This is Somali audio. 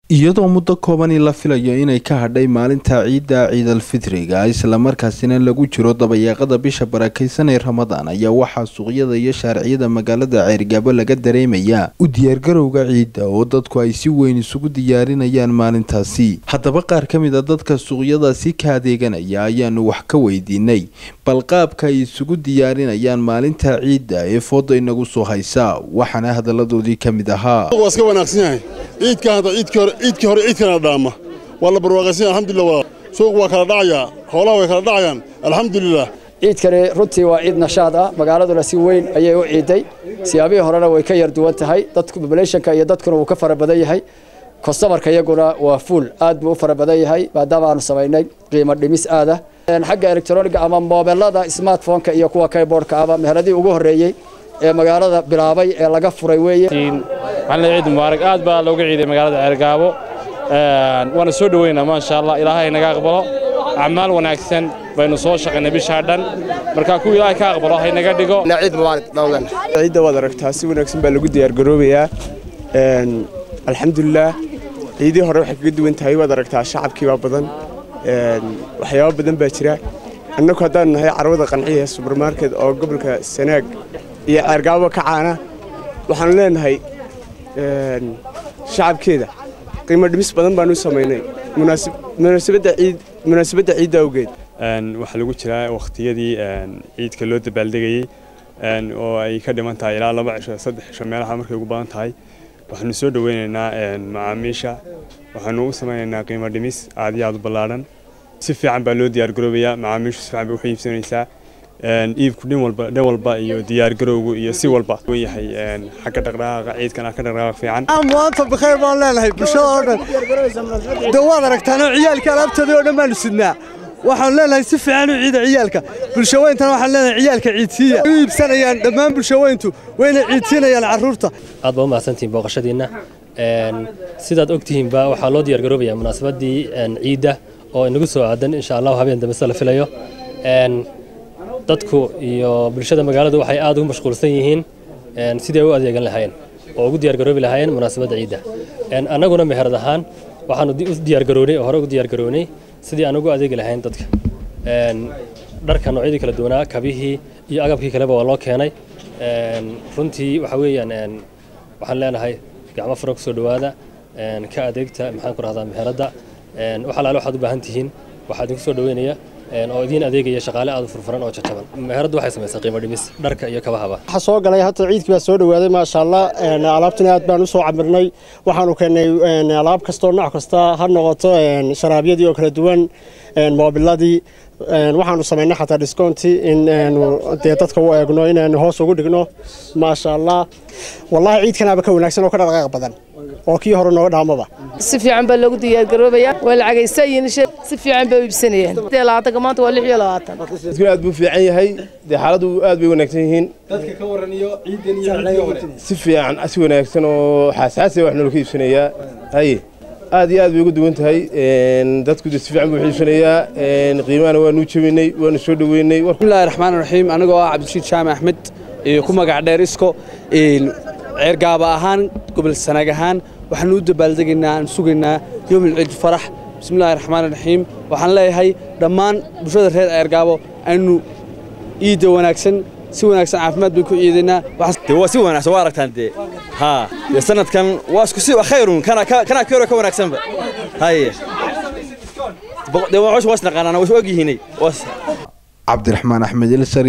iyadoo muddo koobani la filayo inay ka hadhay maalinta ciidda ciidalfitriga islamarkaasina lagu jiro dabayaaqada bisha barakaysan ee ramadaan ayaa waxaa suuqyada iyo shaarciyada magaalada ceergaabo laga dareemayaa u diyaargarowga ciidda oo dadku ay si weyn isugu diyaarinayaan maalintaasi haddaba qaar ka mid a dadka suuqyadaasi ka adeeganaya ayaanu wax ka weydiinay bal qaabka ay isugu diyaarinayaan maalinta ciidda ee fooda inagu soo haysa waxaana hadaladoodii ka mid ahaa iska wanaagsan yahay ciidka hadda ciidkii hore ciidkii hore ciidkana dhaama waa la barwaaqaysan yahay alxamdulillah waa suuq waa kala dhacayaa xoolaha way kala dhacayaan alxamdulillah ciidkani runtii waa ciid nashaad ah magaaladuna si weyn ayay u ciiday siyaabihii horena way ka yar duwan tahay dadku populationka iyo dadkuna wuu ka fara badan yahay kostamarka iyaguna waa fuul aad buu u fara badan yahay maadaama aanu samaynay qiimo dhimis aad ah xagga elektroniga ama moobelada smartphoneka iyo kuwa keyboardka ama meheradii ugu horreeyey ee magaalada bilaabay ee laga furay weeye maxamed ciid mubaarak aad baa looga ciiday magaalada ceergaabo waana soo dhoweynaa maasha allah ilaahay naga aqbalo acmaal wanaagsan baynu soo shaqaynay bishaa dhan marka kuwa ilaahay ka aqbalo hay naga dhigo ciid mubaarak dhowlan ciidda waad aragtaa si wanaagsan baa lagu diyaargaroobayaa alxamdulilah ciidii hore waxay kaga duwan tahay waad aragtaa shacabkii baa badan waxyaabo badan baa jira annagu haddaan nahay carwada qanciya subermarket oo gobolka sanaag iyo ceergaabo ka caana waxaanu leenahay shacabkeeda qiimo dhimis badan baanu samaynay munaasabadda ciidda awgeed waxaa lagu jiraa wakhtiyadii ciidka loo dabaaldegayey oo ay ka dhiman tahay ilaa laba cisho saddex cisho meelaha markay ugu badan tahay waxaanu soo dhoweynaynaa macaamiisha waxaanu u samaynaynaa qiimo dhimis aad iyo aad u ballaadhan si fiican baa loo diyaargaroobayaa macaamiishu si fiican bay waxu iibsanaysaa iibku dhin walba dhan walba iyo diyaargarowgu iyo si walba wan yahay xagga dhaqdhaqaaqa ciidkana ka dhaqdhaqaaq fiican maanta bakayr baan leenahay bulshada oo dhan de waad aragtaanoo ciyaalka alaabtoodii oo dhan baanu sidnaa waxaan leenahay si fiican u ciida ciyaalka bulshaweyntana waxaan leenahay ciyaalka ciidsiiya u iibsanayaan dhammaan bulshaweyntu wayna ciidsiinayaan carruurta aad baa u mahadsantihiin booqashadiinna sidaad ogtihiinba waxaa loo diyaargaroobayaa munaasabaddii ciidda oo inagu soo aadan insha allahu habeen dambe sida la filayo dadku iyo bulshada magaaladu waxay aad ugu mashquulsan yihiin sidii ay u adeegan lahaayeen oo ugu diyaargaroobi lahaayeen munaasabadda ciidda annaguna meherad ahaan waxaanu u diyaargaroonay oo hore ugu diyaargaroonay sidii aan ugu adeegi lahayn dadka dharka noocyadii kala duwanaa kabihii iyo agabkii kaleba waa loo keenay runtii waxa weeyaan waxaan leenahay gacmo fara ku soo dhowaada ka adeegta maxaan ku rahdaa meheradda wax alaale waxaad u baahan tihiin waxaa idinku soo dhoweynaya oo idiin adeegaya shaqaale aad u furfuran oo jajaban meheraddu waxay samaysaa qiimo dhimis dharka iyo kabahaba waxaa soo galay hadda ciidkii baa soo dhowaaday maasha allah alaabtuna aad baan u soo camirnay waxaanu keennay alaab kastoo nooc kasta ha noqoto sharaabyadii oo kala duwan moobiladii waxaanu samaynay xataa discounti in dee dadka u eegno inaanu hoos ugu dhigno maasha allah wallahi ciidkanaaba ka wanaagsan oo ka dhaqaaq badan oo kii hore nooga dhaamaba si fiican baa loogu diyaargaroobayaa waa lacagaysayin si fiican bay u iibsanayaan labaatanka maanta waa lix iyo labaatan dadkuna aad buu fiican yahay dee xaaladdu aad bay wanaagsan yihiin dadka ka waran iyo ciidan iyo si fiican si wanaagsan oo xaasaasiya wax noola ka iibsanayaa haye aad iyo aad bay ugu duwan tahay dadku si fiican buu iibsanayaa qiimahana waanu jebinay waanu soo dhoweynay bismillahi raxmaan raxiim anigoo ah cabdishiid jaamac axmed ku magac dheer isko ceergaaba ahaan gobol sanaag ahaan waxaanu u dabaaldegaynaa aan sugaynaa yowmil ciid farax bismillahi raxmaan raxiim waxaan leeyahay dhammaan bulshada reer ceergaabo aynu ciidda wanaagsan si wanaagsan caafimaad bay ku ciidaynaa waa si wanaagsan waa aragtaan dee haa dee sanadkan waa isku si khayrun kana kana ka hore ka wanaagsanba haye dee waa cusub waa isnaqaanaan waa is og yihiinay cabdiraxmaan axmed ilsari